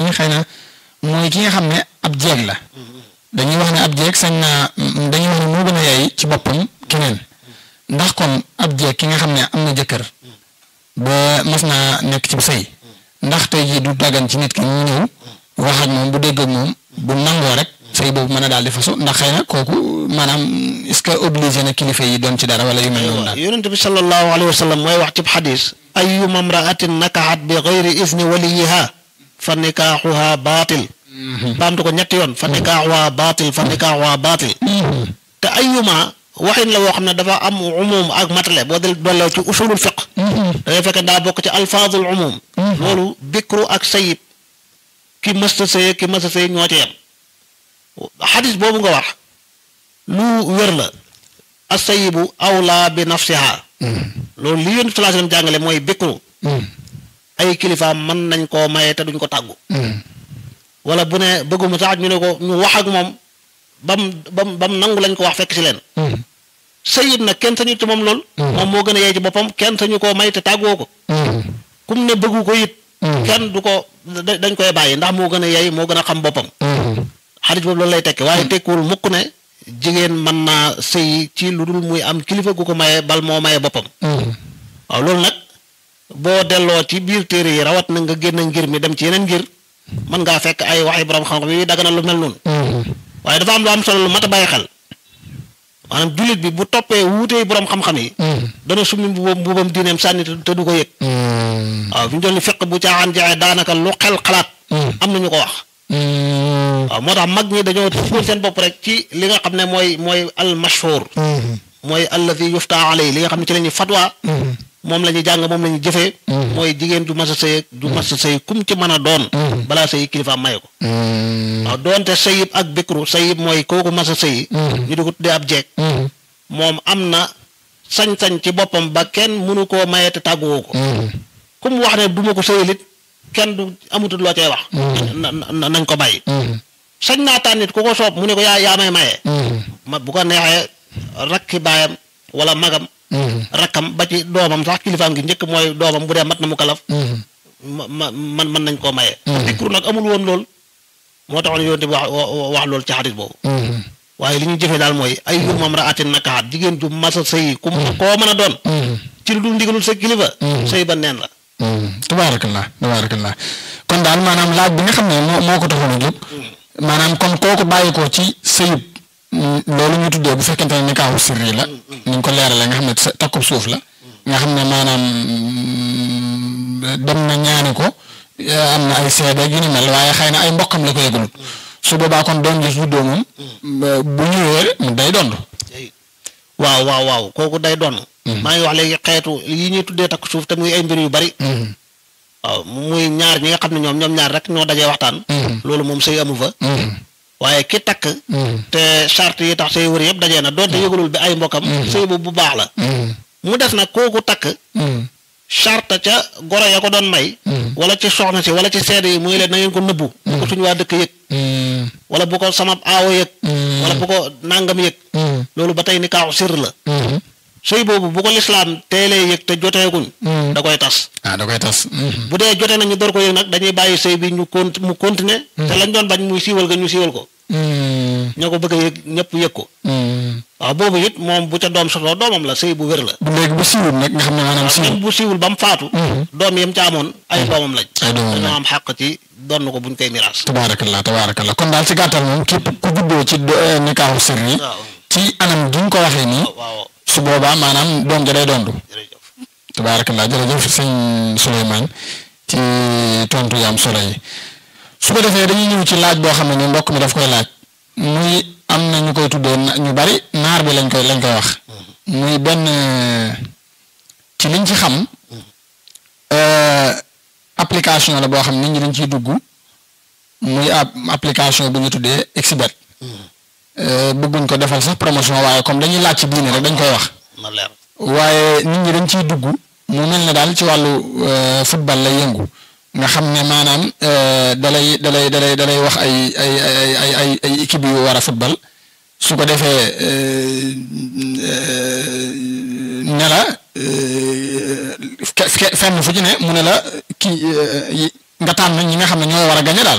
ne xëy na mooy ki nga xam ne ab jeeg la dañuy wax ne ab jeeg sañ naa dañuy wax ne moo gën a yaay ci boppam keneen ndax kon ab jeeg ki nga xam ne am na jëkkër ba mas naa nekk ci sëy ndax tey jii du daggan ci nit ki ñu ñëw wax ak moom bu dégg ak moom bu nangoo rek sëy boobu mën a daal di fasu ndax xëy na kooku maanaam est-ce que obligé na kilifa yi doon ci dara wala yu mel noonu daal. yonent bi sallallahu alayhi wa sallam mooy wax ci xadis ayyuma mraatin nakaxat bi gayri isni waliyiha fa nikaaxuha baatil baamtu ko ñetti yoon fa nikaaxuha baatil fa nikaaxuha baatil te ayyuma waxin la woo xam ne dafa am umum ak matale boo del dolloo ci usulul fiq dangay fekk daa bokk ci alfaadul umum loolu bikru ak sayib ki mësta sëy ki mësta sëy ñoo ci yem xadis boobu nga wax lu wér la asayibu awlaa bi nafsiha loolu li yonent sallallahu alayhi wasallam jàngale mooy bikru ay kilifaam mën nañ koo maye te duñ ko tàggu wala bu ne bëgguma sax ñu ne ko ñu wax ak moom bam bam bam nangu lañ ko wax fekk si leen sayib nag kenn sañu ci moom lool moom moo gën a yee ci boppam kenn sañu koo may te tàggoo ko kum ne bëggu ko it kenn du ko dañ koy bàyyi ndax moo gën a yey moo gën a xam boppam xadis boobu loolu lay tekki waaye tekkiwul mukk ne jigéen mën naa sëy ci lu dul muy am kilifa gu ko maye bal moo maye boppam waaw loolu nag boo delloo ci biir téere yi rawat na nga génn ngir mi dem ci yeneen ngir mën ngaa fekk ay waxi borom xam-xam yi dagana lu mel noonu waaye dafa am lu am solo lu mat a bàyyi xel maanaam jullit bi bu toppee wuutee borom xam-xam yi dana summi mbubam mbubam diineem sànni te du ko yëg waaw fi ñu doon fiq bu caaxaan jaxee daanaka lu xel xalaat am na ñu ko wax waaw moo tax mag ñi dañoo tënkoon seen bopp rek ci li nga xam ne mooy mooy al mashhur mooy alladi yufta alay li nga xam ne ci la ñuy fatwa moom la ñuy jàng moom la ñuy jëfee mooy jigéen du mas a sëy du mas a sëy kum ci mën a doon balaa sëy kilifa maye ko waaw doonte sëyib ak bikru sëyib mooy kooku mas a sëy ñu di ko tuddee ab jeeg moom am na sañ-sañ ci boppam ba kenn mënu koo maye te tàgguwoo ko kum wax ne duma ko sëyalit kenn du amutul loo cay wax nañ ko bàyyi sañ naa tànn nit ku ko soob mu ne ko yaa yaa may maye ma bu ko neexee rakki baayam wala magam rakkam ba ci doomam sax kilifaam gi njëkk mooy doomam bu dee mat na mu kalaf ma ma man mën nañ koo maye dikru nag amul woon lool moo taxoon yoon di wax wax loolu ci xadis boobu waaye li ñu jëfee daal mooy ay yu mam ra atin nakaxat jigéen ju masa sëy ku koo mën a doon ci lu dul ndigalul sa kilifa sëy ba neen la tabaarakallah tabaarakallah kon daal maanaam laaj bi nga xam ne moo moo ko taxoon a jóg maanaam kon kooku bàyyi ko ci sëyub loolu ñu tuddee bu fekkente ne nikaahu sirri la ni ñu ko leeralee nga xam ne takkub suuf la nga xam ne maanaam dem na ñaani ko am na ay seede yu ni mel waaye xëy na ay mbokkam la ko yëgalut su boobaa kon doom ji juddoo moom bu ñëwee mu day dond waaw waaw waaw kooku day doon maa ngi wax léegi xeetu yi ñuy tuddee takk suuf te muy ay mbir yu bari waaw muy ñaar ñi nga xam ne ñoom ñoom ñaar rek ñoo dajee waxtaan loolu moom sëy amu fa waaye ki takk te charte yi tax sëy wër yëpp dajee na doonte yëgalul bi ay mbokkam sëy boobu bu baax la mu def nag kooku takk charte ca goro ya ko doon may wala ci soxna si wala ci seede yi muy leen na ngeen ko nëbbu bu ko suñu waa dëkk yëg wala bu ko sama aawo yëg wala bu ko nàngam yëg loolu ba tey ni kaaw sir la sëy boobu bu ko lislaam teelee yëg te joteeguñ da koy tas ah da koy tas bu dee jote nañu door ko yëg nag dañuy bàyyi sëy bi ñu con mu continuer te lañ doon bañ muy siiwal ga ñu siiwal ko ñoo ko bëgg a yëg ñëpp yëg ko waaw boobu it moom bu ca doom sotoo doomam la sëy bu wér la bu léegi bu siiwul nag nga xam ne maanaam siiwul même bu siiwul ba mu faatu doom yam ca amoon ay doomam lañ ay doomam lañ dañoo am xàq ci donn ko buñ koy miraas tabaarakallah tabaarakallah kon daal ci gàttal moom képp ku juddoo ci nikaahu sirri waaw ci anam gi ñu ko waxee nii waaw su boobaa maanaam doom ja day dondu jërëjëf tabaarakallah jërëjëf sëñ Souleymane ci tontu yaam solo yi su ko defee dañuy ñëw ci laaj boo xam ne ni mbokk mi daf koy laaj muy am na ñu koy tuddee na- ñu bari naar bi lañ koy lañ koy wax muy benn ci liñ ci xam euh, application la boo xam nit ñi dañ ciy dugg muy ab application bu ñu tuddee Xbet Euh, bëgguñ ko defal sax promotion waaye comme dañuy laaj ci diine rek dañ koy wax na leer waaye nit ñi dañ ciy dugg mu mel ne daal ci wàllu euh, football lay yëngu nga xam ne maanaam euh, dalay dalay dalay dalay wax ay ay ay ay ay ay équipe yu war a football su ko defee euh, euh, ne la euh, fe- fe- fenn fu ci ne mu ne la kii euh, yi- nga tànn ñi nga xam ne ñoo war a gañe daal